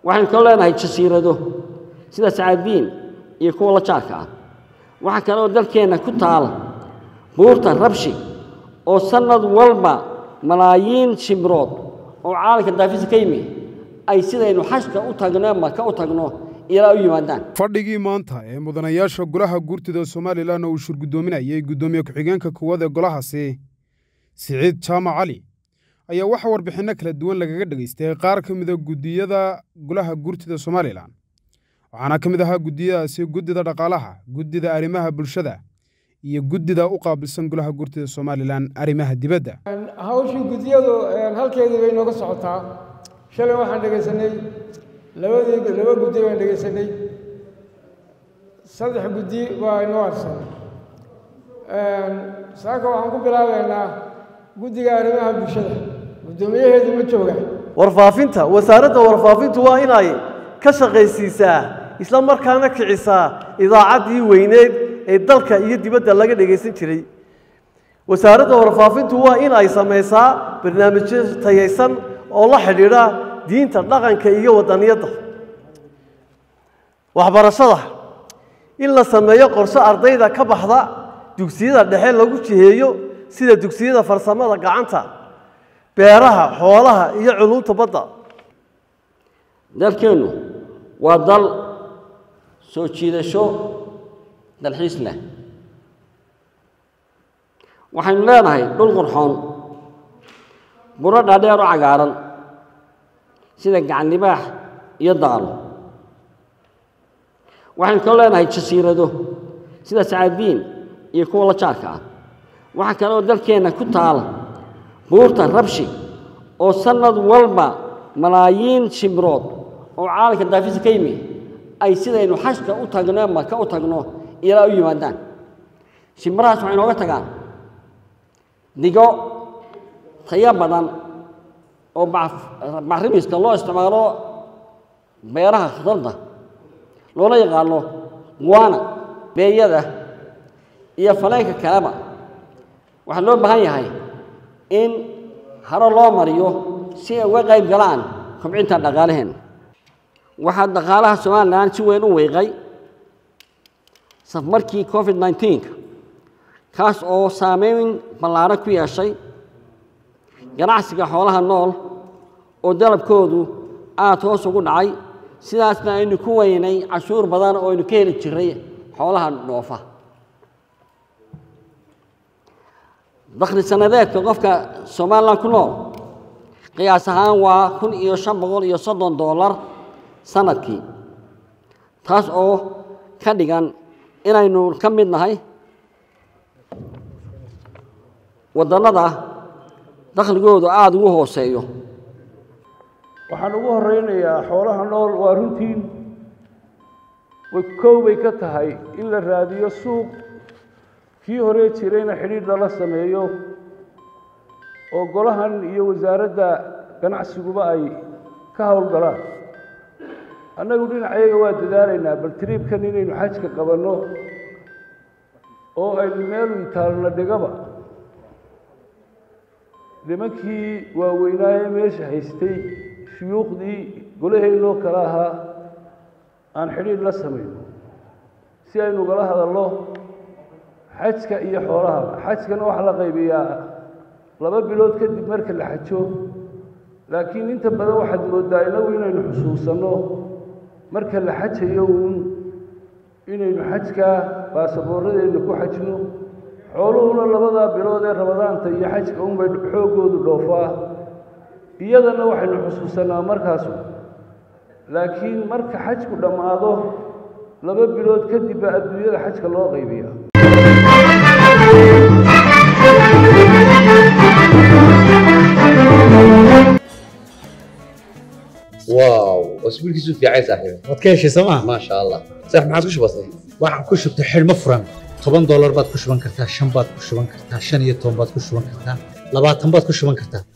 waxaynu kaloo leenahay jasiirado sida sacaadiin iyo kuwa la jaarka ah waxaa kale oo dalkeenna ku taala buurta rabshi oo sannad walba malaayiin shimbirood oo caalamka daafisa ka yimi ay sidaynu xashka u tagno maka u tagno ilaa u yimaadaan fadhigii maanta ee mudanayaasha golaha guurtida somalilan oo uu shurgudoominayay guddoomiye ku-xigeenka koowaad ee golahaasi siciid jaamac cali ayaa waxaa warbixinno kala duwan lagaga dhegaystay qaar ka mida guddiyada golaha guurtida somalilan waxaana ka mid ahaa guddiyadaasi guddida dhaqaalaha guddida arrimaha bulshada iyo guddida u qaabilsan golaha guurtida somalilan arrimaha dibadda hawshii guddiyadu halkeedii bay nooga socotaa shalay waxaan dhegaysanay labadii laba guddi baan dhegaysanay saddex guddi waa inoo harsan saaka waxaan ku bilaabeynaa guddiga arrimaha bulshada guddoomiyaheedu ma jooga warfaafinta wasaaradda warfaafintu waa inay ka shaqaysiisaa isla markaana kicisaa idaacaddii weyneed ee dalka iyo dibadda laga dhegaysan jiray wasaaradda warfaafintu waa in ay samaysaa barnaamijyo tayaysan oo la xidhiidha diinta dhaqanka iyo wadaniyadda waxbarashada in la sameeyo qorshe ardayda ka baxda dugsiyada dhexe lagu jiheeyo sida dugsiyada farsamada gacanta beeraha xoolaha iyo culuumta badda dalkeennu waa dal soo jiidasho dalxiis leh waxaynu leenahay dhul qurxoon buro dhaadheer oo cagaaran sida gacan libaax iyo daalo waxaynu kaloo leenahay jasiirado sida sacaadiin iyo kuwa la jaarka ah waxaa kale oo dalkeenna ku taala buurta rabshi oo sannad walba malaayiin shimbirood oo caalamka daafisa ka yimi ay sidaynu xashka u tagno maka u tagno ilaa u yimaadaan shimbirahaas waxay nooga tagaan digo tayo badan oo bacrimiska loo isticmaalo beeraha khudarda loola yaqaano guana beeyada iyo faleenka kaleba waxaa loo baahan yahay in haro loo mariyo si ay uga qayb galaan kobcinta dhaqaalaheenna waxaa dhaqaalaha somalilan si weyn u weyqay safmarkii covid nneteen-ka kaas oo saameyn ballaaran ku yeeshay ganacsiga xoolaha nool oo dalabkoodu aada hoos ugu dhacay sidaasna aynu ku weynay cashuur badan oo aynu ka heli jiray xoolaha dhoofa dakhli sannadeedka qofka somalilan ku nool qiyaas ahaan waa kun iyo shan boqol iyo soddon dollar sanadkii taas oo ka dhigan inaynu ka mid nahay waddannada dakhligoodu aada ugu hooseeyo waxaan ugu horeynayaa xoolaha nool waa runtiin way kow bay ka tahay in la raadiyo suuq kii hore jirayna xidhiidh lala sameeyo oo golahan iyo wasaaradda ganacsiguba ay ka howlgalaan annagu dhinacayaga waa dadaalaynaa bal tiriibkan inaynu xajka qabanno oo aynu meelu itaalna dhigaba nimankii waaweynaaye meesha haystay shuyuukhdii golaheynoo kale ahaa aan xidhiidh la samayno si aynu gala hadalno xajka iyo xoolahaba xajkana waxaa la qaybiyaa laba bilood kadib marka la xajo laakiin inta badan waxaad mooddaa inagu inaynu xusuusanno marka la xajayo uun inaynu xajkaa baasaboorradeenna ku xajno xooluhuna labadaa bilood ee ramadaanta iyo xajka unbay xooggoodu dhoofaa iyadana waxaynu xusuusanaa markaasu laakiin marka xajku dhammaado laba bilood kadib baa adduunyada xajka loo qaybiya واو اسبوعك في عايز صاحبي waad ka heshay sooma ما شاء الله صح ما عادش بسيط waxaan ku shubtay xidhmo furan toban doolar baad ku shuban kartaa shan baad ku shuban kartaa shan iyo toban baad ku shuban kartaa labaatan baad ku shuban kartaa